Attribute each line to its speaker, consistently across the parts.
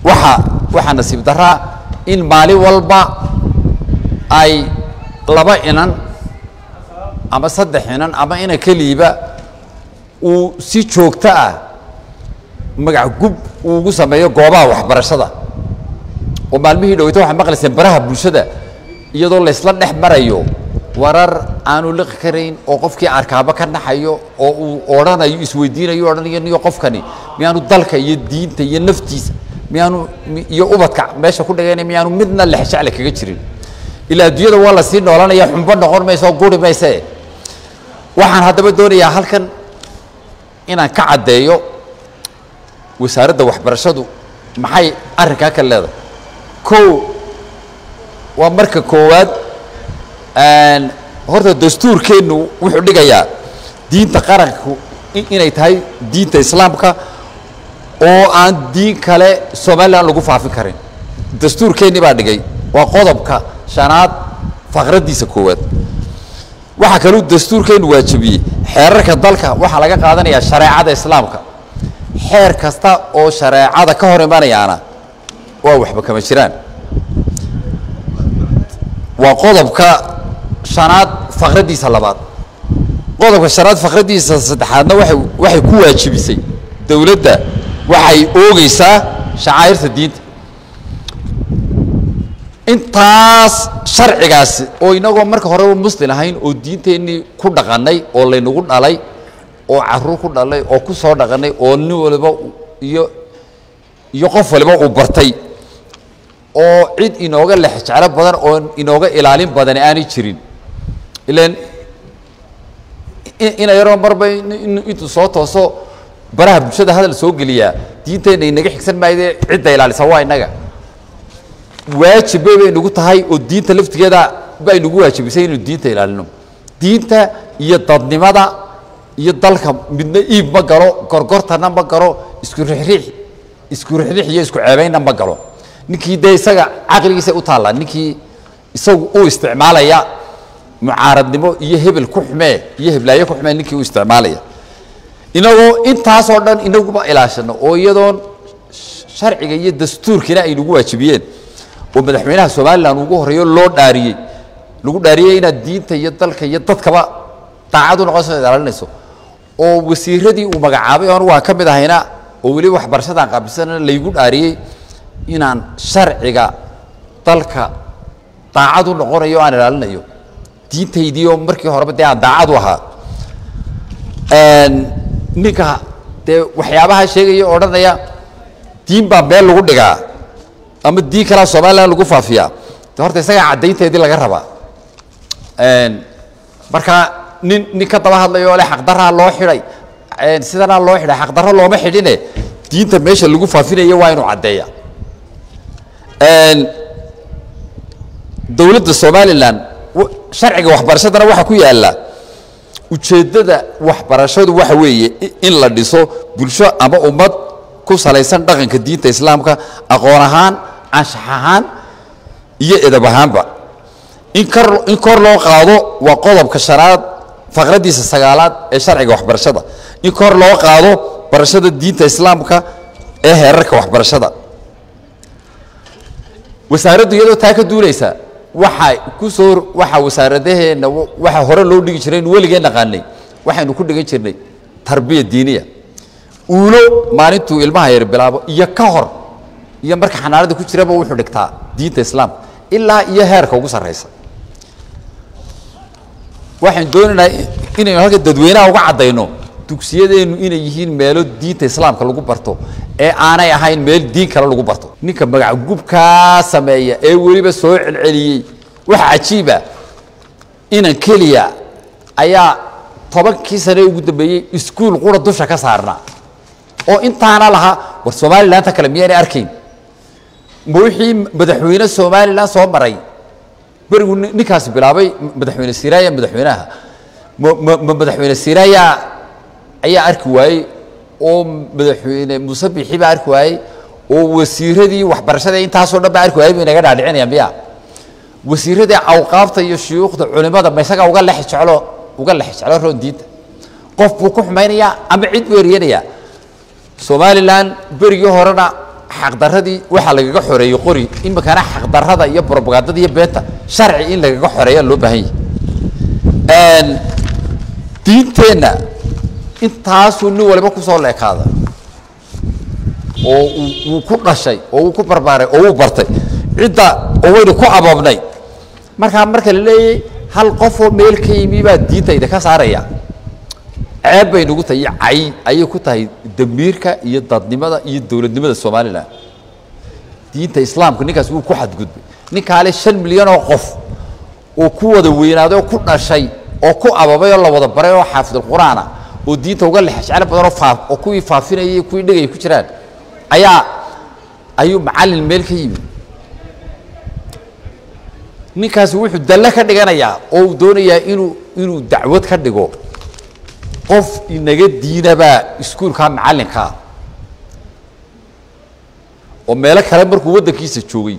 Speaker 1: waxa waxaa nasiib daraa in maalin walba ay laba inan ama saddex inan ama inan keliiba uu si joogto ah magac gub uu ugu sameeyo goobaha waxbarashada oo maalmihii dhaweyta waxaa maqlayseen baraha bulshada iyadoo laysla dhex marayo warar aanu liqi karayn oo qofkii arkaaba ka naxayo oo uu odhanayo isweydiinayo odhanayo niyo qofkani miyaanu dalka iyo diinta iyo naftiisa miyaanu iyo ubadka meesha ku dhagaynaya miyaanu midna lexjecle kaga jirin ilaa adduunyada waa lasii noolanaya xumbo noqon mayso oo guri mayse waxaan haddaba doonayaa halkan inaan ka caddeeyo wasaaradda waxbarashadu maxay arrinkaa ka leedahay kow waa marka koowaad horta dastuurkeennu wuxuu dhigayaa diinta qaranku inay tahay diinta islaamka oo aan diin kale somalilan lagu faafin karin dastuurkeenni baa dhigay waa qodobka shanaad faqraddiisa koowaad waxaa kaluu dastuurkeennu waajibiyey xeerarka dalka waxaa laga qaadanayaa shareecada islaamka xeer kasta oo shareecada ka hor imanayaana waa waxba kama jiraan waa qodobka shanaad faqraddiisa labaad qodobka shanaad faqraddiisa saddexaadna waay waxay ku waajibisay dowladda waxay oogeysaa shacaa'irta diinta intaas sharcigaasi oo inagoo marka horeba muslim ahayn oo diinteennii ku dhaqannay oo laynagu dhalay oo caruur ku dhalay oo ku soo dhaqannay oo nin waliba iyo iyo qof waliba uu bartay oo cid inooga lexjeclo badan oo inooga ilaalin badani aanay jirin ilan ina yaroo marba intuu soo tooso baraha bulshada hadal soo geliyaa diinteenna inaga xigsan maayde cidda ilaalisa waa innaga waajib bay bay nagu tahay oo diinta laftigeeda bay nagu waajibisay inaynu diinta ilaalino diinta iyo dadnimada iyo dalka midna iib ma galo gorgortana ma galo isku rixriix isku rixriix iyo isku ceebaynna ma galo ninkii dee isaga caqligiisa u taallaa ninkii isagu u isticmaalaya mucaaradnimo iyo hebel ku xumee iyo heblaayo ku xumee ninkii u isticmaalaya inagoo intaasoo dhan inaguba ilaashano oo iyadoon sharciga iyo dastuurkiina ay nagu waajibiyeen oo madaxweynaha somalilan ugu horreeyo loo dhaariyey lagu dhaariyey inaad diinta iyo dalka iyo dadkaba daacad u noqonayso ilaalinayso oo wasiiradii uu magacaabay oon waa ka mid ahayna oo weliba waxbarashadaan qaabilsana laygu dhaariyey inaan sharciga dalka daacad u noqonayo o aan ilaalinayo diintaydii oo markii horeba dee aan daacad u ahaa ninka dee waxyaabaha sheegaya odhanaya diin baa meel lagu dhigaa ama diin kalaa somalilan lagu faafiyaa de horta isagaa caddaynteedii laga rabaa marka nin nin ka daba hadlayo oo le xaqdaraa loo xidhay sidanaa loo xidhay xaqdarro looma xidhine diinta meesha lagu faafinayo waa inuu caddeeya dowladda somalilan sharciga waxbarashadana waxaa ku yaalla ujeeddada waxbarashadu waxa weeye in la dhiso bulsho ama ummad ku salaysan dhaqanka diinta islaamka aqoon ahaan anshax ahaan iyo edab ahaanba in kor in kor loo qaado waa qodobka shanaad faqraddiisa sagaalaad ee sharciga waxbarashada in kor loo qaado barashada diinta islaamka ee heerarka waxbarashada wasaaraddu iyadoo taa ka duulaysa waxaa ku soo waxaa wasaaradaheenna waxaa hore loo dhigi jiray inu weligeen naqaanay waxaynu ku dhigan jirnay tarbiya diiniya uulo maalintuu ilmaha yar bilaabo iyo ka hor iyo marka xanaanada ku jiraba wuxuu dhigtaa diinta islaamka ilaa iyo heerka ugu sarraysa waxaan doonaynaa inaynu halka dadweynaha uga caddayno dugsiyadeennu inay yihiin meelo diinta islaamka lagu barto ee aanay ahayn meel diin kale lagu barto ninka magac gubkaa sameeya ee weliba soo celceliyey waxa cajiiba inan keliya ayaa tobankii sane ugu dambeeyey iskuul qura dusha ka saarnaa oo intaana lahaa war somalilanta kale miyaanay arkayn ma wixii madaxweyne somalilan soo maray berigu ninkaasi bilaabay madaxweyne siraaya madaxweynaha ma ma ma madaxweyne siraaya ayaa arki waayey oo madaxweyne muuse bixi baa arki waayey oo wasiiradii waxbarashada intaasoo dhan baa arki waayey bu inaga dhaadhicinaya miya wasiiradii awqaafta iyo shuyuukhda culimada ma isagaa uga lex jeclo uga lex jeclo roon diinta qof buu ku xumaynayaa ama cid buu eryanayaa somalilan berigii horena xaqdaradii waxaa lagaga xoreeyey qori imikana xaqdarada iyo brobagandada iyo beenta sharci in lagaga xoreeya loo baahan yahay diinteenna intaasuu nin waliba kusoo leekaada oo wuu ku dhashay oo wuu ku barbaaray oo wuu bartay cidda oo waynu ku abaabnay markaa marka la leeyay hal qofoo meel ka yimi baa diinta idinka saaraya ceeb bay nagu tahay iyo cay ayay ku tahay damiirka iyo dadnimada iyo dowladnimada somalilan diinta islaamka ninkaas wuu ku xadgudbay ninkaale shan milyan oo qof oo ku wada weynaaday oo ku dhashay oo ku ababay oo la wada baray oo xaafidulqur'aana oo diinta uga lexjeclo badan oo faa oo kuwii faafinayay kuwii dhegay ku jiraan ayaa ayuu macallin meel ka yimi ninkaasi wuxuu dalle ka dhiganayaa oo uu doonayaa inuu inuu dacwad ka dhigo qof inaga diinabaa iskuulkaa macallinkaa oo meelo kale markuu waddankiisa joogay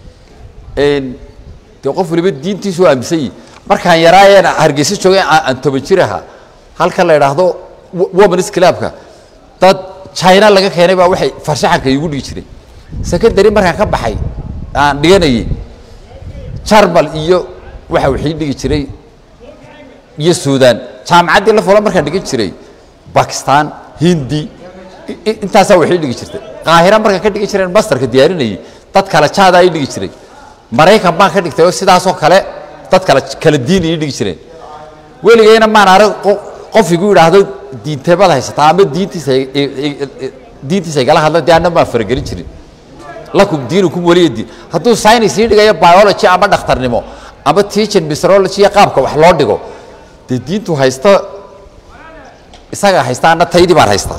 Speaker 1: dee qof waliba diintiisu aaminsan yihi markaan yaraayeen hargeysa joogay aan toban jir aha halkan la idhaahdo womanis clubka dad china laga keenay baa waxay farshaxanka iigu dhigi jiray secondary markaan ka baxay aan dhiganayay jarmal iyo waxa waxii dhigi jiray iyo suudan jaamacaddii la fulo markaan dhigan jiray bakistan hindi intaasaa waxay dhigi jirtay qaahira markaan ka dhigi jireen masterka diyaarinayay dad kale jaada ay dhigi jiray maraykan baan ka dhigtay oo sidaasoo kale dad kale kala diin ay dhigi jireen weligayna maan arag qof igu yidhaahdo diinteebad haysataa ama diintiisa diintiisa igala hadla dee anna maan faragelin jirin lakum diinukum waliya diin hadduu science ii dhigayo biology ama dhakhtarnimo ama teaching meteorology iyo qaabka wax loo dhigo dee diintu haysta isaga haysta anna taydii baan haystaa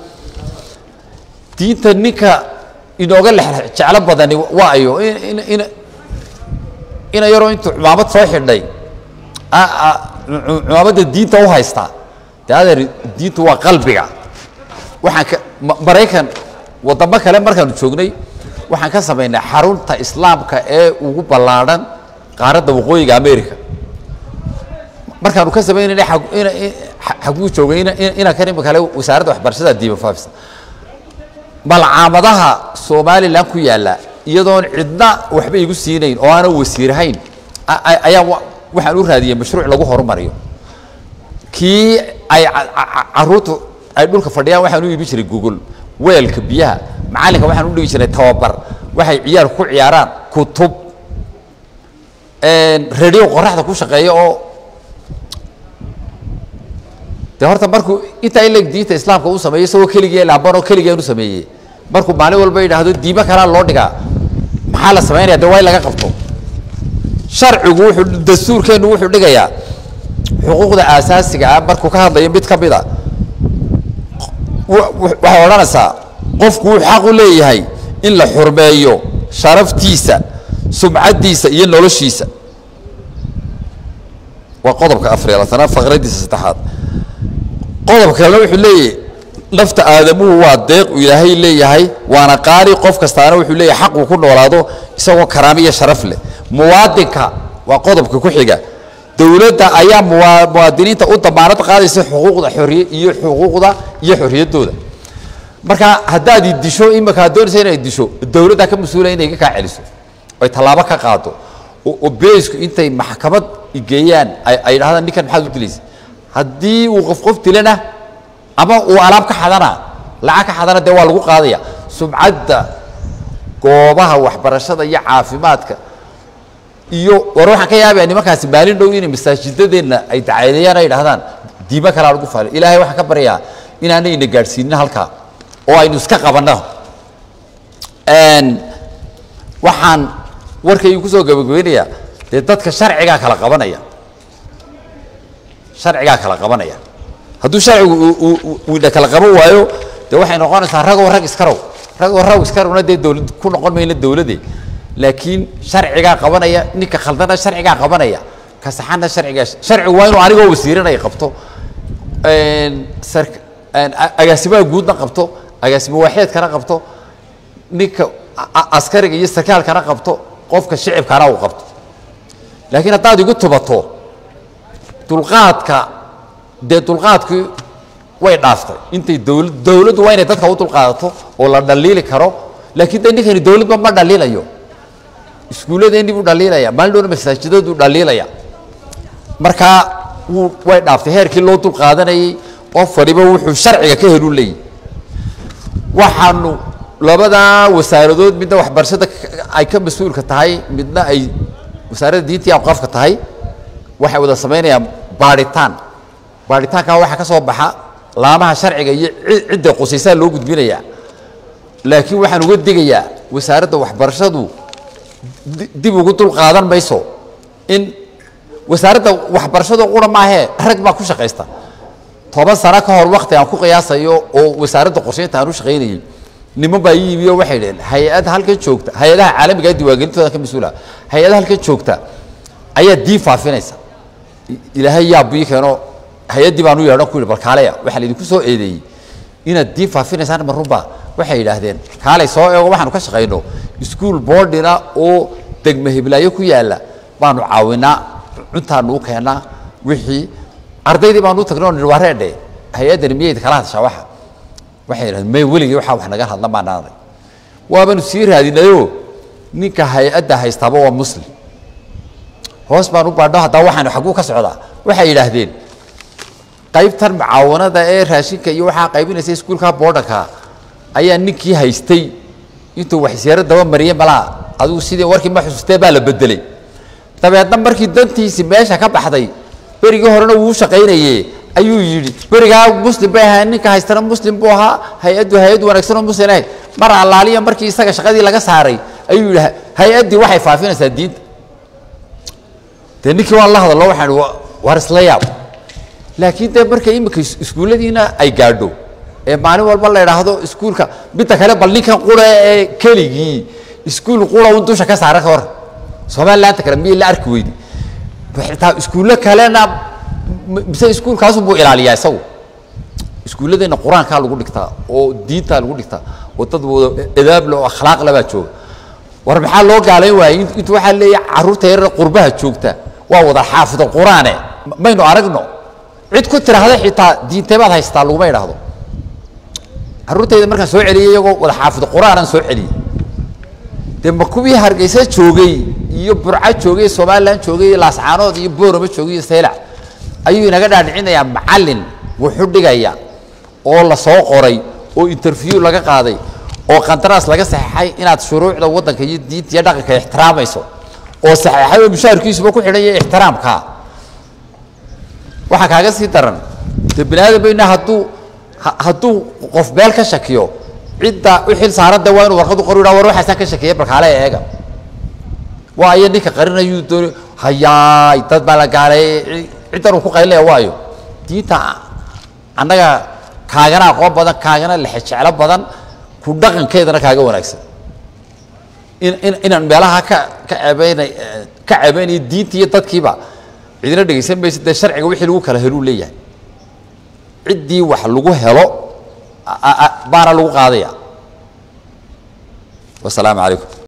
Speaker 1: diinta ninka inooga lex jeclo badani waa ayo in ina yaroo intuu cumaamad soo xidhay cumaamadda diinta u haystaa dee adeer diintu waa qalbiga waxaan ka maraykan waddamo kale markaanu joognay waxaan ka samaynay xarunta islaamka ee ugu ballaadhan qaaradda waqooyiga america markaanu ka samaynayna xaguu joogay ina kan ima kale wasaaradda waxbarashada diiba faafisa malcaamadaha somalilan ku yaalla iyadoon cidna waxba igu siinayn oo aanan wasiirhayn ayaa waxaan u raadiyey mashruuc lagu horumariyo kii ay caruurtu ay dhulka fadhiyaan waxaan u iibin jiray google weelka biyaha macallinka waxaan u dhigi jiray tababar waxay ciyaalku ku ciyaaraan kutub radio qoraxda ku shaqeeya oo de horta markuu intaa ileg diinta islaamka u sameeyey isagoo keligii laaban oo keligeen u sameeyey markuu maalin walba yidhaahdo diimo kalaa loo dhigaa maxaa la samaynaya de waa in laga qabto sharcigu wuxuu dastuurkeennu wuxuu dhigayaa xuquuqda aasaasiga ah markuu ka hadlayo mid ka mid a waxay odhanaysaa qofku wuxuu xaq u leeyahay in la xurmeeyo sharaftiisa sumcaddiisa iyo noloshiisa waa qodobka afar iyo labaatanaad faqradiisa saddexaad qodobka kalena wuxuu leeyahay nafta aadamuhu waa deeq uu ilaahay leeyahay waana qaali qof kastaana wuxuu leeyahay xaq uu ku noolaado isagoo karaamo iyo sharaf leh muwaadinka waa qodobka ku xiga dowladda ayaa muwa muwaadiniinta u damaanad qaadaysa xuquuqda xoriye iyo xuquuqda iyo xorriyaddooda marka haddaad i disho imika ad doonaysa inay disho dowladdaa ka mas-uulaya inay iga kaa celiso ay tallaabo ka qaado oo beysku intay maxkamad igeeyaan ay dhahdaan ninkan maxaad u dilaysa haddii uu qof qof dilana ama uu alaab ka xadana lacag ka xadana dee waa lagu qaadaya sumcadda goobaha waxbarashada iyo caafimaadka iyo war waxaan ka yaabaya nimankaasi maalin dhow inay masaajidadeenna ay dacaydayaan ay dhahdaan diimo kalaa lagu faaliy ilaahay waxaan ka baryaa inaanay ina gaadhsiinin halkaa oo aynu iska qabanno waxaan warkaygu kusoo gabagabeynayaa dee dadka sharcigaa kala qabanaya sharcigaa kala qabanaya hadduu sharcigu uu ina kala qaban waayo dee waxay noqonaysaa ragoo rag iskarow ragoo rag iskarowna dee dowlad ku noqon mayna dowladde laakiin sharcigaa qabanaya ninka khaldana sharcigaa qabanaya ka saxana sharcigaa sharcigu waa inuu anigoo wasiiranaya qabto agaasimaha guudna qabto agaasimo waaxeedkana qabto ninka askariga iyo sarkaalkana qabto qofka shicibkana uu qabto laakiin haddaad igu tubato dulqaadka dee dulqaadkii way dhaaftay intay dowlad dowladdu waa inay dadka u dulqaadato oo la dhaliili karo laakiin de ninkani dowladba ma dhaliilayo iskuulladeennii buu dhaliilaya maalin dhowna masaajidaduu dhaliilaya markaa wuu way dhaaftay heerkii loo dul qaadanayay qof waliba wuxuu sharciga ka helu leeyahy waxaanu labadaa wasaaradood midna waxbarashada ay ka mas-uulka tahay midna ay wasaaradda diinta iyo awqaafka tahay waxay wada samaynayaan baadhitaan baadhitaankaa waxaa ka soo baxa laamaha sharciga iyo cidda qusaysaa loo gudbinayaa laakiin waxaan uga digayaa wasaaradda waxbarashadu dib ugu dul qaadan mayso in wasaaradda waxbarashada qura maahee rag baa ku shaqaysta toban sano ka hor wakti aan ku qiyaasayo oo wasaaradda qorsheynta aan u shaqaynayay niman baa ii yimiyo waxay dhaheen hay-adda halkan joogta hay-adaha caalamiga diiwaangelintooda ka mas-uula hay-adaha halkan joogta ayaa diin faafinaysa ilaahay yaa bii keeno hay-addii baan u yeedhan ku yidhi bal kaaleya waxaa laydinku soo eedeeyey inaad diin faafinaysaan ma runbaa waxay yidhaahdeen kaalay soo eego waxaanu ka shaqayno iskuol boordina oo degme hiblaayo ku yaalla baanu caawinaa cuntaanu u keennaa wixii ardaydii baanu u tagnay oo nidhi waa reedhe hay-addani miyayda kala hadashaa waxa waxay yidhahdeen may weligii waxaa wax naga hadlan baan aanay waabanu sii raadinayoo ninka hay-adda haystaaba waa muslim hoos baan u baadho haddaa waxaanu xagguu ka socdaa waxay yidhaahdeen qaybtan mucaawanada ee raashinka iyo waxaa qaybinaysa iskuulka boodhanka ayaa ninkii haystay intuu waxsyaro daba mariyey malaa adigu sidii warkii ma xusuustee baa la bedelay dabeedna markii dantiisii meesha ka baxday berigii horena wuu shaqaynaye ayuu yidhi berigaa muslim bay ahaa ninka haystana muslim buu ahaa hay-addu hay-ad wanaagsan oo muslim ahayd mar allaaliya markii isaga shaqadii laga saaray ayuu yidhi hay-addii waxay faafinaysaa diinta dee ninkii waan la hadallo waxaan ihi war isla yaab laakiin dee marka imika iskuulladiina ay gaadho ee maalin walba la idhaahdo iskuulka midda kale bal ninkan qura ee keligii iskuul qura un dusha ka saara ka hor somalilaanta kale miyay la arki weydi xitaa iskuullo kalena mise iskuulkaasu buu ilaaliyaa isagu iskuulladeenna qur-aankaa lagu dhigtaa oo diintaa lagu dhigtaa oo dad wada edaable oo akhlaaq labaa jooga war maxaa loo gaalayn waayey intu waxaa leeyahay carruurta yarar qurbaha joogta waa wada xaafido qur-aane maynu aragno cid ku tiraahda xitaa diinteebaad haystaa laguma idhaahdo carruurtayda markaan soo celiyey iyagoo wada xaafido qur-aanan soo celiyey dee ma kuwii hargeysa joogay iyo burco joogay somalilan joogay iyo laascaanood iyo boorama joogay iyo saylac ayuu inaga dhaadhicinayaa macallin wuxu dhigaya oo la soo qoray oo interview laga qaaday oo qandaraas laga saxeexay inaad shuruucda waddanka iyo diinta iyo dhaqanka ixtiraamayso oo saxeexay oo mushaharkiisuba ku xidhan yahay ixtiraamka waxaa kaaga sii daran de bini aadam bayna hadduu hadduu qof meel ka shakiyo cidda u xil saaran de waa inuu warqad u qor yidhaha war waxaasaan ka shakiyay balkaale eega waa iyo ninka qarinayuu dooni hayaay dad baa la gaalay ciddan uu ku qaylinaya waayo diinta annaga kaagana aqoon badan kaagana lexejeclo badan ku dhaqankeedana kaaga wanaagsan in in inaan meelaha ka ka ceebeynay ka ceebeynayo diinta iyo dadkiiba cidina dhegaysan maysa dee sharciga wixii lagu kala heluu leeyahay ciddii wax lagu helo baana lagu qaadaya wasalaamu calaykum